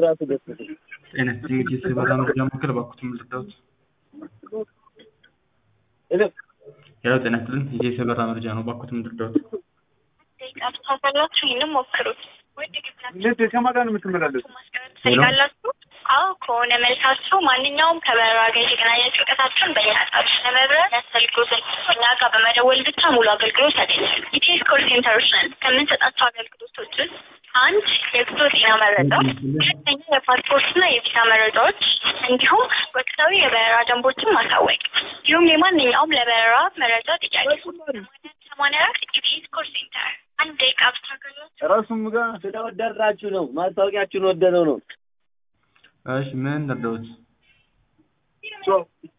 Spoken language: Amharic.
ራሱ ደስ ይላል። ጤና ይስጥልኝ እንግዲህ የበራ መረጃ ማዕከል እባክዎትን ልርዳዎት? ሄሎ ሄሎ ጤና ይስጥልኝ ይሄ የበራ መረጃ ነው እባክዎትን ልርዳዎት? ካላችሁ ይህንም ሞክሩት። እንዴት ከማን ጋር ነው የምትመላለሱ? ትፈልጋላችሁ? አዎ ከሆነ መልሳችሁ ማንኛውም ከበረራ ጋር የተገናኘ ጭንቀታችሁን በእኛ ጣቢያ ለመብረር ያስፈልጉትን እኛ ጋር በመደወል ብቻ ሙሉ አገልግሎት ያገኛሉ። ኢቲኤስ ኮል ሴንተሮች ነን። ከምንሰጣቸው አገልግሎቶች ውስጥ አንድ የጉዞ ጤና መረጃ፣ ሁለተኛ የፓስፖርትና የቪዛ መረጃዎች እንዲሁም ወቅታዊ የበረራ ደንቦችን ማሳወቅ እንዲሁም የማንኛውም ለበረራ መረጃ ጥያቄ ሰማንያ አራት ኢቲኤስ ኮል ሴንተር አንድ ደቂቃ ብቻ አገልግሎት ራሱም ጋር ስለወደድናችሁ ነው። ማስታወቂያችሁን ወደነው ነው። እሺ ምን ልርዳዎት? ሶ